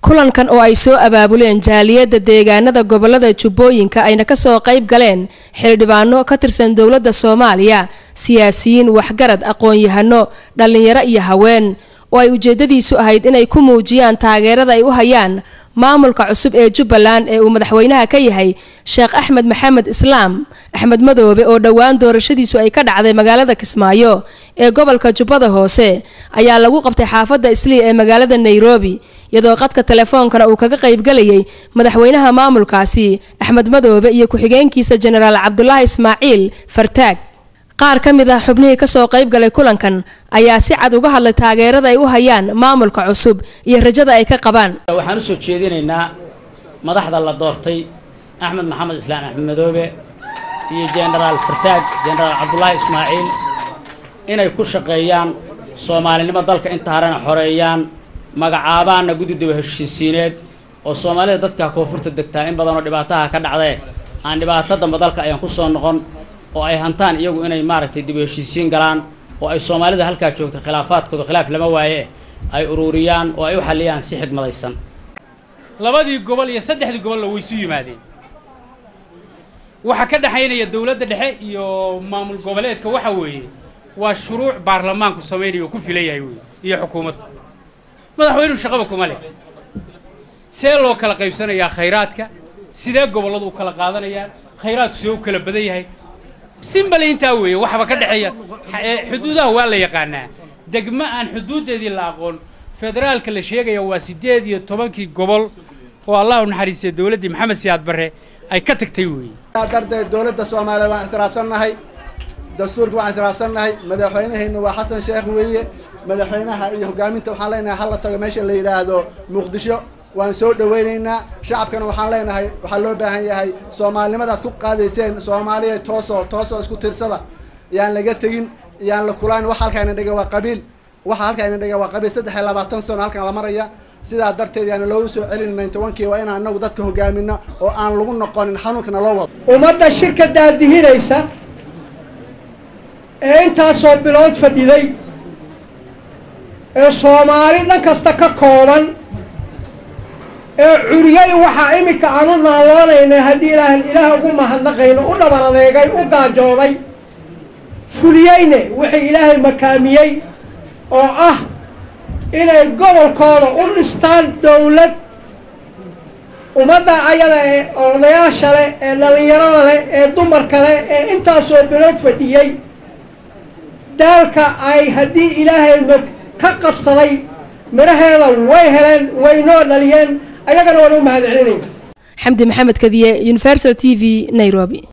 kulankan oo ay soo abaabuleen jaaliyadda deegaanada gobolada jubbooyinka ayna kasoo qayb galeen xildhibaano ka tirsan dowladda soomaaliya siyaasiyiin waxgarad aqoon-yahano dhallinyaro iyo haween oo ay ujeedadiisu ahayd inay ku muujiyaan taageerada ay u hayaan maamulka cusub ee jubbaland ee uu madaxweynaha ka yahay sheekh axmed maxamed islaam axmed madoobe oo dhowaan doorashadiisu ay ka dhacday magaalada kismaayo ee gobolka jubbada hoose ayaa lagu qabtay xaafadda islii ee magaalada nairobi iyadoo qadka telefoonkana uu kaga qaybgalayay madaxweynaha maamulkaasi axmed madoobe iyo ku-xigeenkiisa jenaraal cabdulaahi ismaaciil fartaag qaar ka mid ah xubnihii kasoo qaybgalay kulankan ayaa si cad uga hadlay taageerada ay u hayaan maamulka cusub iyo rajada ay ka qabaan waxaan usoo jeedinaynaa madaxda la doortay axmed maxamed islaan axmed madoobe iyo jenaraal fartaag jenaraal cabdulaahi ismaaciil inay ku shaqeeyaan soomaalinimo dalka inta harena xoreeyaan magacaabaanna guddi daba heshiisiineed oo soomaalida dadka koonfurta degtaa in badanoo dhibaataha ka dhacdee aan dhibaato damba dalka ayaan kusoo noqon oo ay hantaan iyagu inay maaragtay dib u heshiisiin galaan oo ay soomaalida halkaa joogta khilaafaadkooda khilaaf lama waaye ay ururiyaan oo ay u xalliyaan si xigmadaysan labadii gobol iyo saddexdii gobolna way isu yimaadeen waxaa ka dhexaynaya dowladda dhexe iyo maamul goboleedka waxa weeye waa shuruuc baarlamaanku samaynayo oo ku filan yahay wey iyo xukuumadda madaxweynuhu shaqaba kuma leh see loo kala qaybsanayaa khayraadka sidee gobolladu u kala qaadanayaan khayraadku see u kala badan yahay simbale intaa weeye waxba ka dhexeeya xuduudaha waa la yaqaanaa degmo aan xuduuddeedii la aqoon federaalka la sheegaya waa siddeed iyo tobankii gobol oo allah u naxariistay dowladdii maxamed siyaad barre ay ka tagtay weeye darteed dowladda soomaaliya waan ixtiraafsannahay dastuurka waan ixtiraafsannahay madaxweynaheenna waa xasan sheekh weeye madaxweynaha iyo hogaaminta waxaan leenahay hala tago meesha la yidhaahdo muqdisho waan soo dhawaynaynaa shacabkana waxaan leenahay waxaa loo baahan yahay soomaalinimadaad ku qaadayseen soomaaliya toosoo toosoo isku tirsada yaan laga tegin yaan la kulaan wax halkaana dhiga waa qabiil waxa halkaana dhiga waa qabiil saddex iyo labaatan sano halkan la maraya sidaa darteed yaana loogu soo celin nintobankii waa inaan anagu dadka hogaamino oo aan lagu noqonin xanuunkana loo wado ummadda shirka daadihinaysa ee intaasoo bilood fadhiday ee soomaali dhan kasta ka kooban ee curiyey waxaa iminka aan u naaloonayna haddii ilaahan ilaah ugu mahadnaqayno u dhabar adeegay u gaajooday fuliyeyne wixii ilaahay makaamiyey oo ah inay gobolkooda u dhistaan dowlad ummadda ayada ee odayaasha leh ee dhallinyarada leh ee dumarka leh ee intaasoo bilood fadhiyey daalka ay haddii ilaahay ma ka qabsaday midhaheeda way heleen way noo dhaliyeen ayagana waan u mahad celinayna xamdi maxamed kadiye universal t v nairobi